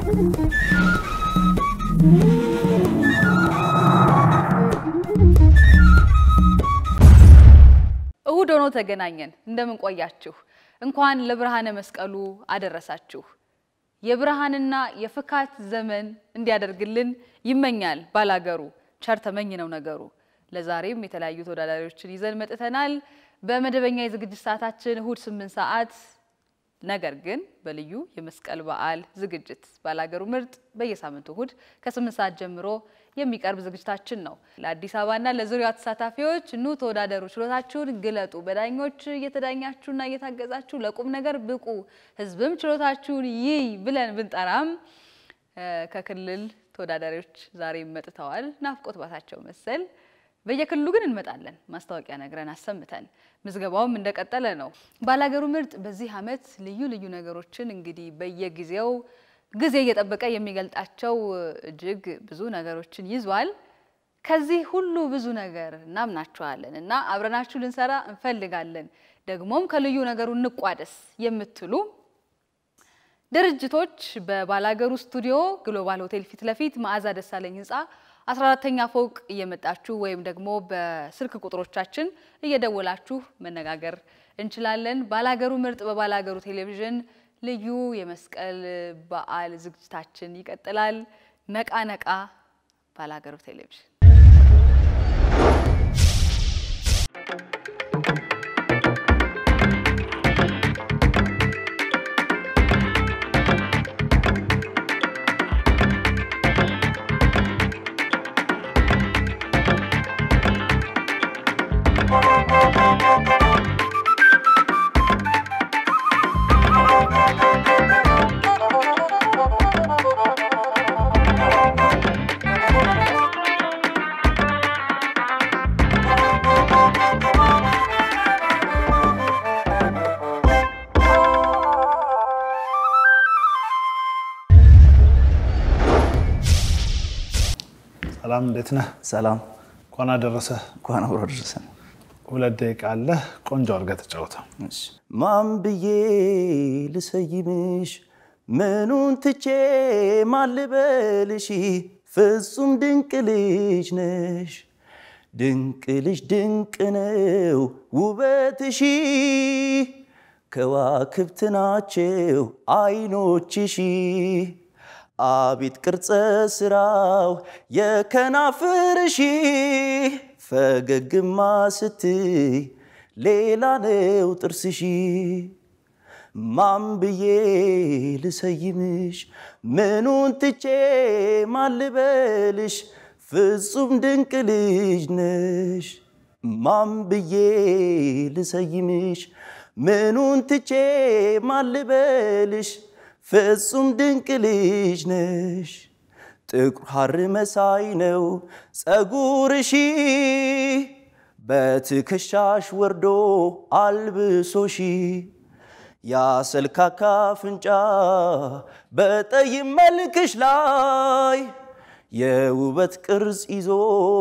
እሁድ ሆኖ ተገናኘን። እንደምን ቆያችሁ? እንኳን ለብርሃነ መስቀሉ አደረሳችሁ። የብርሃንና የፍካት ዘመን እንዲያደርግልን ይመኛል ባላገሩ። ቸር ተመኝ ነው ነገሩ። ለዛሬም የተለያዩ ተወዳዳሪዎችን ይዘን መጥተናል። በመደበኛ የዝግጅት ሰዓታችን እሁድ ስምንት ሰዓት ነገር ግን በልዩ የመስቀል በዓል ዝግጅት ባላገሩ ምርጥ በየሳምንቱ እሁድ ከስምንት ሰዓት ጀምሮ የሚቀርብ ዝግጅታችን ነው። ለአዲስ አበባና ለዙሪያዋ ተሳታፊዎች ኑ ተወዳደሩ፣ ችሎታችሁን ግለጡ፣ በዳኞች እየተዳኛችሁና እየታገዛችሁ ለቁም ነገር ብቁ፣ ህዝብም ችሎታችሁን ይይ ብለን ብንጠራም ከክልል ተወዳዳሪዎች ዛሬ መጥተዋል። ናፍቆት ባታቸው መሰል በየክልሉ ግን እንመጣለን። ማስታወቂያ ነግረን አሰምተን ምዝገባውም እንደቀጠለ ነው። ባላገሩ ምርጥ በዚህ ዓመት ልዩ ልዩ ነገሮችን እንግዲህ በየጊዜው ጊዜ እየጠበቀ የሚገልጣቸው እጅግ ብዙ ነገሮችን ይዟል። ከዚህ ሁሉ ብዙ ነገር እናምናችኋለን እና አብረናችሁ ልንሰራ እንፈልጋለን። ደግሞም ከልዩ ነገሩ እንቋደስ የምትሉ ድርጅቶች በባላገሩ ስቱዲዮ ግሎባል ሆቴል ፊት ለፊት መዓዛ ደሳለኝ ህንፃ 14ተኛ ፎቅ እየመጣችሁ ወይም ደግሞ በስልክ ቁጥሮቻችን እየደወላችሁ መነጋገር እንችላለን። ባላገሩ ምርጥ በባላገሩ ቴሌቪዥን ልዩ የመስቀል በዓል ዝግጅታችን ይቀጥላል። ነቃ ነቃ ባላገሩ ቴሌቪዥን ሰላም እንዴት ነህ? ሰላም እንኳን አደረሰ። እንኳን አብሮ ደረሰን። ሁለት ደቂቃ አለህ። ቆንጆ አድርገህ ተጫወተው። ማን ብዬ ልሰይምሽ ምኑን ትቼ ማልበልሽ ፍጹም ድንቅ ልጅ ነሽ ድንቅ ልጅ ድንቅ ነው ውበትሽ ከዋክብት ናቸው አይኖችሽ አቤት ቅርጸ ስራው የከናፍርሽ ፈገግማ ስትይ ሌላ ነው ጥርስሽ ማን ብዬ ልሰይምሽ ምኑን ትቼ ማልበልሽ ፍጹም ድንቅ ልጅ ነሽ ማን ብዬ ልሰይምሽ ምኑን ትቼ ማልበልሽ ፍጹም ድንቅ ልጅ ነሽ ጥቁር ሐር መሳይ ነው ጸጉርሺ በትከሻሽ ወርዶ አልብሶሺ ያሰልካካ አፍንጫ በጠይም መልክሽ ላይ የውበት ቅርጽ ይዞ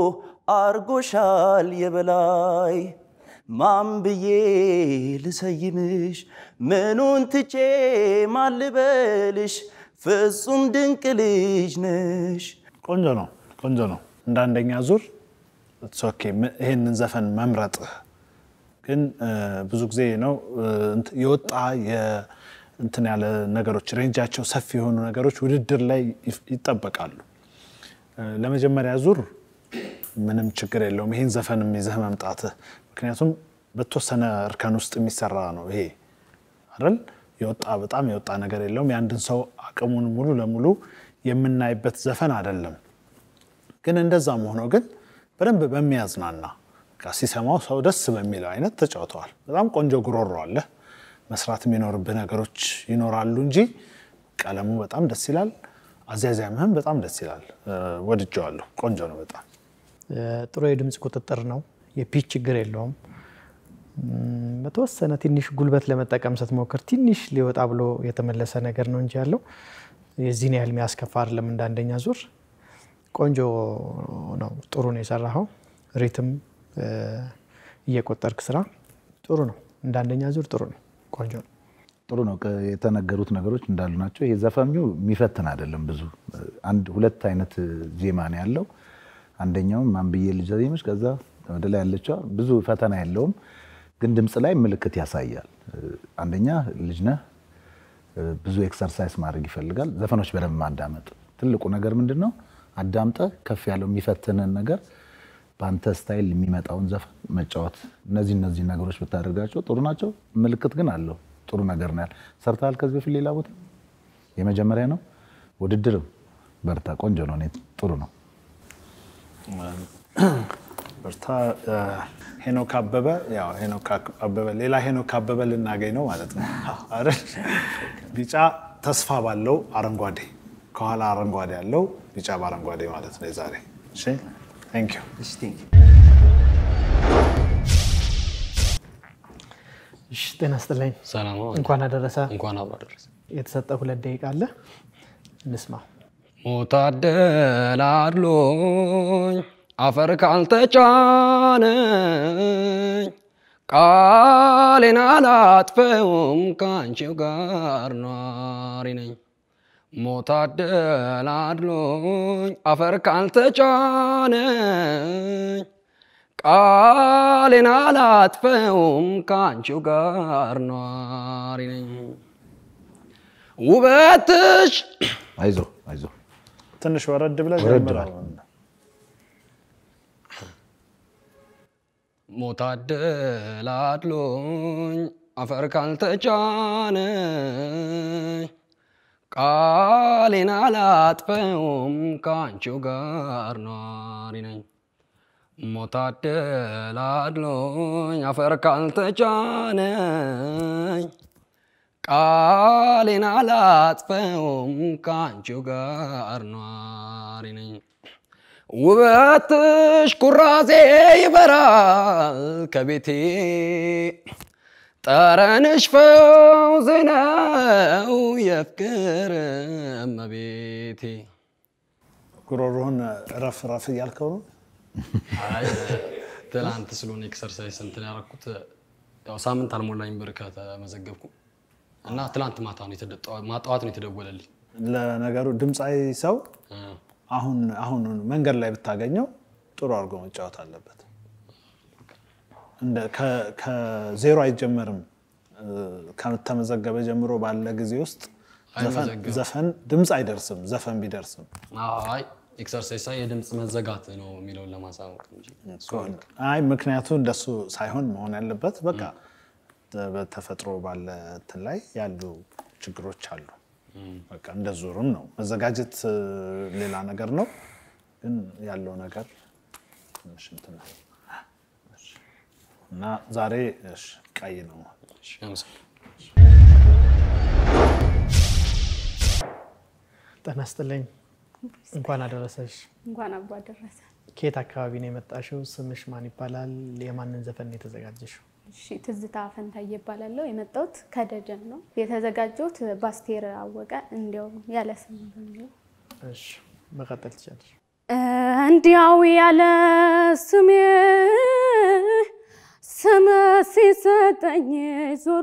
አርጎሻል የበላይ ማን ብዬ ልሰይምሽ ምኑን ትቼ ማልበልሽ ፍጹም ድንቅ ልጅ ነሽ። ቆንጆ ነው፣ ቆንጆ ነው። እንደ አንደኛ ዙር ኦኬ። ይህንን ዘፈን መምረጥህ ግን ብዙ ጊዜ ነው የወጣ እንትን ያለ ነገሮች ሬንጃቸው ሰፊ የሆኑ ነገሮች ውድድር ላይ ይጠበቃሉ። ለመጀመሪያ ዙር ምንም ችግር የለውም ይህን ዘፈንም ይዘህ መምጣትህ፣ ምክንያቱም በተወሰነ እርከን ውስጥ የሚሰራ ነው ይሄ አይደል? የወጣ በጣም የወጣ ነገር የለውም። የአንድን ሰው አቅሙን ሙሉ ለሙሉ የምናይበት ዘፈን አይደለም። ግን እንደዛም ሆኖ ግን በደንብ በሚያዝናና ሲሰማው ሰው ደስ በሚለው አይነት ተጫውተዋል። በጣም ቆንጆ ጉሮሮ አለ። መስራት የሚኖርብህ ነገሮች ይኖራሉ እንጂ ቀለሙ በጣም ደስ ይላል። አዝያዝያምህም በጣም ደስ ይላል። ወድጀዋለሁ። ቆንጆ ነው በጣም ጥሩ የድምፅ ቁጥጥር ነው። የፒች ችግር የለውም። በተወሰነ ትንሽ ጉልበት ለመጠቀም ስትሞክር ትንሽ ሊወጣ ብሎ የተመለሰ ነገር ነው እንጂ ያለው የዚህን ያህል የሚያስከፋ አይደለም። እንደ አንደኛ ዙር ቆንጆ ነው። ጥሩ ነው የሰራኸው። ሪትም እየቆጠርክ ስራ ጥሩ ነው። እንደ አንደኛ ዙር ጥሩ ነው። ቆንጆ ነው። ጥሩ ነው። ከ- የተነገሩት ነገሮች እንዳሉ ናቸው። ይሄ ዘፈኙ የሚፈትን አይደለም። ብዙ አንድ ሁለት አይነት ዜማ ነው ያለው። አንደኛውም ማን ብዬ ልጅ ዜሞች፣ ከዛ ወደ ላይ ያለችዋ ብዙ ፈተና የለውም፣ ግን ድምፅ ላይ ምልክት ያሳያል። አንደኛ ልጅ ነህ፣ ብዙ ኤክሰርሳይዝ ማድረግ ይፈልጋል። ዘፈኖች በደንብ ማዳመጥ ትልቁ ነገር ምንድን ነው? አዳምጠህ ከፍ ያለው የሚፈትንን ነገር በአንተ ስታይል የሚመጣውን ዘፈን መጫወት። እነዚህ እነዚህ ነገሮች ብታደርጋቸው ጥሩ ናቸው። ምልክት ግን አለው። ጥሩ ነገር ነው ያለ ሰርተሃል። ከዚህ በፊት ሌላ ቦታ የመጀመሪያ ነው። ውድድርም በርታ፣ ቆንጆ ነው። እኔ ጥሩ ነው። በርታ። ሄኖክ አበበ ያው ሄኖክ አበበ ሌላ ሄኖክ አበበ ልናገኝ ነው ማለት ነው አይደል? ቢጫ ተስፋ ባለው አረንጓዴ ከኋላ አረንጓዴ ያለው ቢጫ በአረንጓዴ ማለት ነው የዛሬ። እሺ ቴንክ ዩ እሺ ጤና ይስጥልኝ። ሰላም ነው። እንኳን አደረሰ። እንኳን አብሮ አደረሰ። የተሰጠ ሁለት ደቂቃ አለ፣ እንስማ። ሞታደል አድሎኝ አፈር ካልተጫነኝ ቃሌን አላጥፈውም ከአንቺው ጋር ኗሪ ነኝ። ሞታደል አድሎኝ አፈር ካልተጫነኝ ቃሌን አላጥፈውም ከአንቺው ጋር ኗሪ ነኝ። ውበትሽ አይዞ አይዞ ትንሽ ወረድ ብለህ ወረድ ጀምረው። ሞታደል አድሎኝ አፈር ካልተጫነኝ ቃሌን አላጥፈውም ከአንቺው ጋር ኗሪ ነኝ። ሞታደል አድሎኝ አፈር ካልተጫነኝ ቃሌን አላጥፈውም ከአንቺው ጋር ኗሪ ነኝ። ውበትሽ ኩራዜ ይበራል ከቤቴ ጠረንሽ ፈውስ ነው የፍቅር እመቤቴ። ጉሮሮህን ረፍ ረፍ እያልከው ነው። አይ ትናንት ስለሆነ ኤክሰርሳይዝ እንትን ያደረኩት ያው ሳምንት አልሞላኝ ብር ከተመዘገብኩ እና ትናንት ማታ ነው የተደ- ጠዋ- ጠዋት ነው የተደወለልኝ። ለነገሩ ድምፃዊ ሰው እ፣ አሁን አሁን መንገድ ላይ ብታገኘው ጥሩ አድርጎ መጫወት አለበት። እንደ ከ- ከዜሮ አይጀመርም። እ፣ ከተመዘገበ ጀምሮ ባለ ጊዜ ውስጥ ዘፈን- አይመዘገብም። ዘፈን ድምፅ አይደርስም። ዘፈን ቢደርስም አይ ኤክሰርሳይዝ ሳይ የድምፅ መዘጋት ነው የሚለውን ለማሳወቅ እንጂ አይ ምክንያቱ እንደሱ ሳይሆን መሆን ያለበት በቃ በተፈጥሮ ባለ እንትን ላይ ያሉ ችግሮች አሉ። በቃ እንደ ዙርም ነው መዘጋጀት እ፣ ሌላ ነገር ነው፣ ግን ያለው ነገር ትንሽ እንትን ነው እና ዛሬ እሺ፣ ቀይ ነው። እሺ፣ አመሰግናለሁ። ጤና ይስጥልኝ። እንኳን አደረሰሽ። እንኳን አብሮ አደረሰ። ከየት አካባቢ ነው የመጣሽው? ስምሽ ማን ይባላል? የማንን ዘፈን ነው የተዘጋጀሽው? እሺ ትዝታ ፈንታዬ እባላለሁ። የመጣሁት ከደጀን ነው። የተዘጋጀሁት በአስቴር አወቀ እንዲያው ያለ ስም በሚለው እሺ መቀጠል ትችላለሽ። እንዲያው ያለ ስሜ ስም ሲሰጠኝ ዞሮ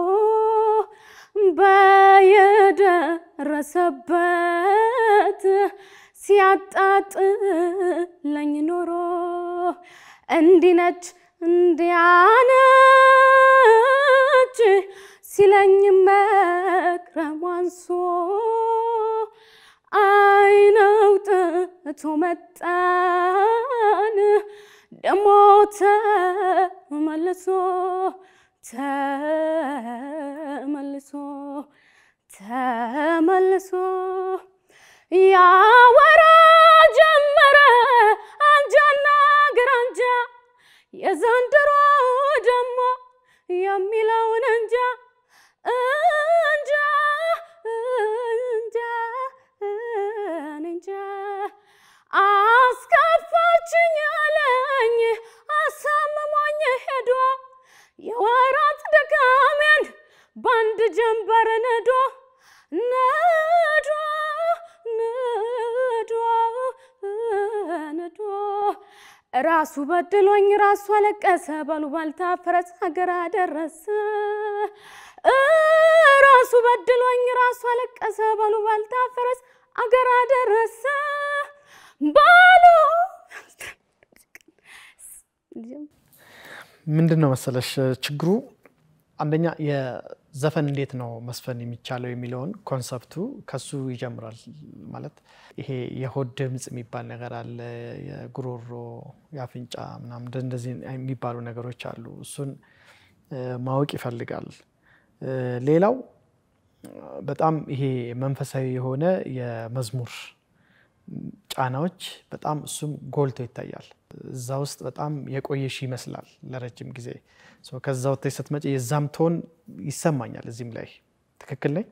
በየደረሰበት ሲያጣጥለኝ ኖሮ እንዲነች እንዲያነች ሲለኝ መክረም አንሶ አይነውጥቶ መጣን ደሞ ተመልሶ ተመልሶ ተመልሶ ያወራ ጀመረ አንጃና ግራንጃ የዘንድሮ ደሞ የሚለውን እንጃ እንጃ እንጃ እንጃ አስከፋችኝ አለኝ አሳምሞኝ ሄዶ የወራት ድካሜን በአንድ ጀንበር ነዶ ነዶ ነዶ ነዶ ራሱ በድሎኝ ራሱ አለቀሰ ባሉባልታ ፈረስ ሀገር አደረሰ ራሱ በድሎኝ ራሱ አለቀሰ ባሉ ባልታፈረስ አገር አደረሰ ባሉ ምንድን ነው መሰለሽ ችግሩ አንደኛ የዘፈን እንዴት ነው መስፈን የሚቻለው የሚለውን ኮንሰፕቱ ከሱ ይጀምራል። ማለት ይሄ የሆድ ድምፅ የሚባል ነገር አለ፣ የጉሮሮ፣ የአፍንጫ ምናምን እንደዚህ የሚባሉ ነገሮች አሉ። እሱን እ፣ ማወቅ ይፈልጋል። እ፣ ሌላው በጣም ይሄ መንፈሳዊ የሆነ የመዝሙር ጫናዎች በጣም እሱም ጎልቶ ይታያል። እዛ ውስጥ በጣም የቆየሽ ይመስላል ለረጅም ጊዜ ሶ ከዛ ወጥተሽ ስትመጪ የዛም ቶን ይሰማኛል። እዚህም ላይ ትክክል ነኝ።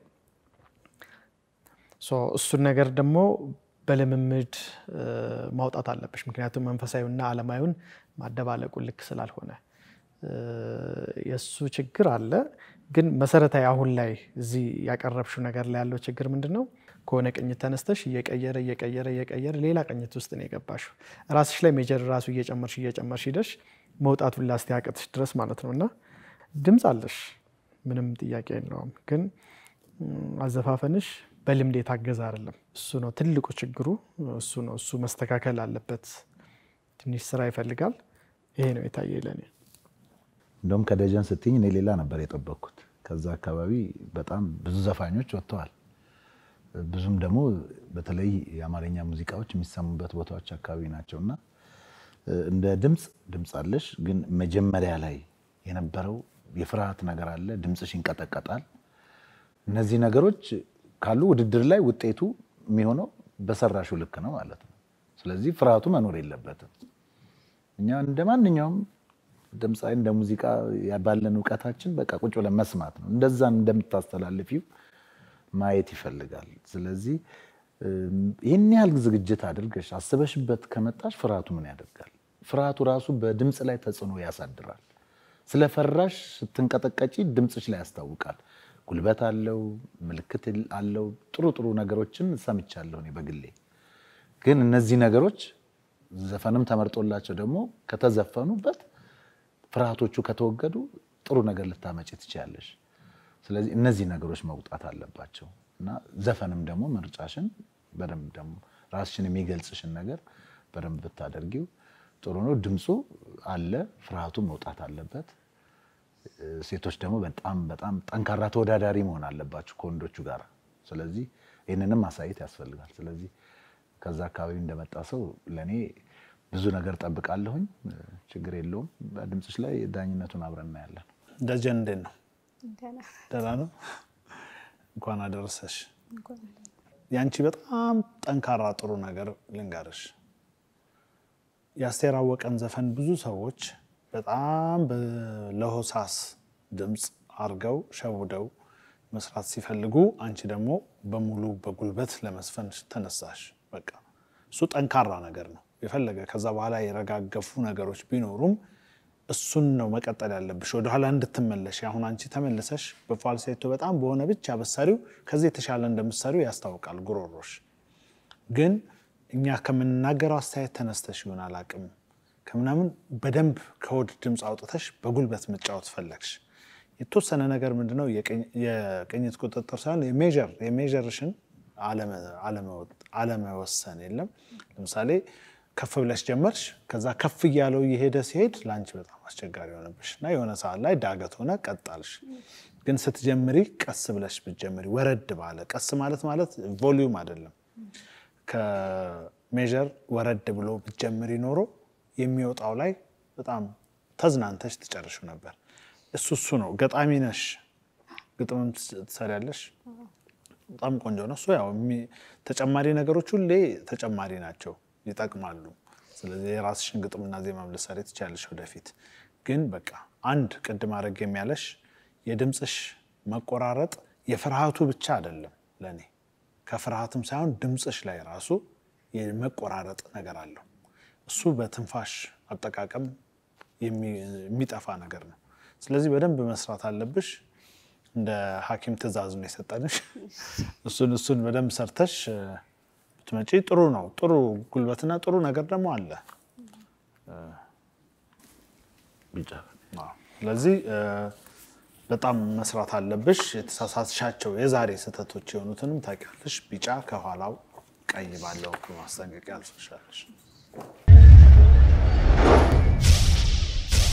ሶ እሱን ነገር ደግሞ በልምምድ እ፣ ማውጣት አለብሽ። ምክንያቱም መንፈሳዊና ዓለማዊውን ማደባለቁ ልክ ስላልሆነ እ፣ የእሱ ችግር አለ። ግን መሰረታዊ አሁን ላይ እዚህ ያቀረብሽው ነገር ላይ ያለው ችግር ምንድን ነው? ከሆነ ቅኝት ተነስተሽ እየቀየረ እየቀየረ እየቀየረ ሌላ ቅኝት ውስጥ ነው የገባሽው። ራስሽ ላይ ሜጀር ራሱ እየጨመርሽ እየጨመርሽ ሂደሽ መውጣቱን ላስቲያቅትሽ ድረስ ማለት ነው። እና ድምፅ አለሽ፣ ምንም ጥያቄ የለውም። ግን ም፣ አዘፋፈንሽ በልምድ የታገዘ አይደለም። እሱ ነው ትልቁ ችግሩ። እሱ ነው እሱ መስተካከል አለበት። ትንሽ ስራ ይፈልጋል። ይሄ ነው የታየ ለኔ። እንደውም ከደጀን ስትኝ እኔ ሌላ ነበር የጠበቅኩት። ከዛ አካባቢ በጣም ብዙ ዘፋኞች ወጥተዋል። ብዙም ደግሞ በተለይ የአማርኛ ሙዚቃዎች የሚሰሙበት ቦታዎች አካባቢ ናቸው እና እንደ ድምፅ ድምፅ አለሽ፣ ግን መጀመሪያ ላይ የነበረው የፍርሃት ነገር አለ። ድምፅሽ ይንቀጠቀጣል። እነዚህ ነገሮች ካሉ ውድድር ላይ ውጤቱ የሚሆነው በሰራሹ ልክ ነው ማለት ነው። ስለዚህ ፍርሃቱ መኖር የለበትም። እኛ እንደ ማንኛውም ድምፃዊ እንደ ሙዚቃ ባለን እውቀታችን በቃ ቁጭ ብለን መስማት ነው። እንደዛን እንደምታስተላልፊው ማየት ይፈልጋል። ስለዚህ ይህን ያህል ዝግጅት አድርገሽ አስበሽበት ከመጣሽ ፍርሃቱ ምን ያደርጋል? ፍርሃቱ ራሱ በድምፅ ላይ ተጽዕኖ ያሳድራል። ስለፈራሽ ስትንቀጠቀጪ ድምፅሽ ላይ ያስታውቃል። ጉልበት አለው፣ ምልክት አለው። ጥሩ ጥሩ ነገሮችን ሰምቻለሁ እኔ በግሌ። ግን እነዚህ ነገሮች ዘፈንም ተመርጦላቸው ደግሞ ከተዘፈኑበት ፍርሃቶቹ ከተወገዱ ጥሩ ነገር ልታመጪ ትችያለሽ። ስለዚህ እነዚህ ነገሮች መውጣት አለባቸው እና ዘፈንም ደግሞ ምርጫሽን በደንብ ደግሞ ራስሽን የሚገልጽሽን ነገር በደንብ ብታደርጊው ጥሩ ነው። ድምፁ አለ፣ ፍርሃቱ መውጣት አለበት። ሴቶች ደግሞ በጣም በጣም ጠንካራ ተወዳዳሪ መሆን አለባቸው ከወንዶቹ ጋር። ስለዚህ ይህንንም ማሳየት ያስፈልጋል። ስለዚህ ከዛ አካባቢ እንደመጣ ሰው ለእኔ ብዙ ነገር ጠብቃለሁኝ። ችግር የለውም። በድምፅሽ ላይ ዳኝነቱን አብረን እናያለን። ደጀን እንዴት ነው? ደህና ደህና ነው። እንኳን አደረሰሽ። ያንቺ በጣም ጠንካራ ጥሩ ነገር ልንገርሽ። የአስቴር አወቀን ዘፈን ብዙ ሰዎች በጣም በለሆሳስ ድምፅ አርገው ሸውደው መስራት ሲፈልጉ፣ አንቺ ደግሞ በሙሉ በጉልበት ለመስፈን ተነሳሽ። በቃ እሱ ጠንካራ ነገር ነው። የፈለገ ከዛ በኋላ የረጋገፉ ነገሮች ቢኖሩም እሱን ነው መቀጠል ያለብሽ፣ ወደኋላ እንድትመለሽ። አሁን አንቺ ተመልሰሽ በፋልሴቶ በጣም በሆነ ብቻ በሳሪው ከዚህ የተሻለ እንደምትሰሪው ያስታውቃል ጉሮሮሽ። ግን እኛ ከምንናገረው አስተያየት ተነስተሽ ይሆን አላቅም ከምናምን በደንብ ከሆድ ድምፅ አውጥተሽ በጉልበት መጫወት ፈለግሽ። የተወሰነ ነገር ምንድነው የቅኝት ቁጥጥር ሳይሆን የሜዥር የሜዥርሽን አለመወሰን የለም። ለምሳሌ ከፍ ብለሽ ጀመርሽ፣ ከዛ ከፍ እያለው እየሄደ ሲሄድ ለአንቺ በጣም አስቸጋሪ ሆነብሽ እና የሆነ ሰዓት ላይ ዳገት ሆነ ቀጣልሽ። ግን ስትጀምሪ ቀስ ብለሽ ብትጀምሪ ወረድ ባለ ቀስ ማለት ማለት ቮሊዩም አይደለም ከሜዥር ወረድ ብሎ ብትጀምሪ ኖሮ የሚወጣው ላይ በጣም ተዝናንተሽ ትጨርሹ ነበር። እሱ እሱ ነው። ገጣሚ ነሽ፣ ግጥምም ትሰሪያለሽ። በጣም ቆንጆ ነው። እሱ ያው ተጨማሪ ነገሮች ሁሌ ተጨማሪ ናቸው፣ ይጠቅማሉ። ስለዚህ የራስሽን ግጥምና ዜማም ልትሰሪ ትችያለሽ ወደፊት። ግን በቃ አንድ ቅድም አድርግ የሚያለሽ የድምፅሽ መቆራረጥ የፍርሃቱ ብቻ አይደለም ለእኔ ከፍርሃትም ሳይሆን ድምፅሽ ላይ ራሱ የመቆራረጥ ነገር አለው። እሱ በትንፋሽ አጠቃቀም የሚጠፋ ነገር ነው። ስለዚህ በደንብ መስራት አለብሽ። እንደ ሐኪም ትዕዛዝ ነው የሰጠንሽ። እሱን እሱን በደንብ ሰርተሽ ብትመጪ ጥሩ ነው። ጥሩ ጉልበትና ጥሩ ነገር ደግሞ አለ። ቢጫ ስለዚህ በጣም መስራት አለብሽ። የተሳሳትሻቸው የዛሬ ስህተቶች የሆኑትንም ታውቂያለሽ። ቢጫ ከኋላው ቀይ ባለው ማስጠንቀቂያ አልፈሻለሽ።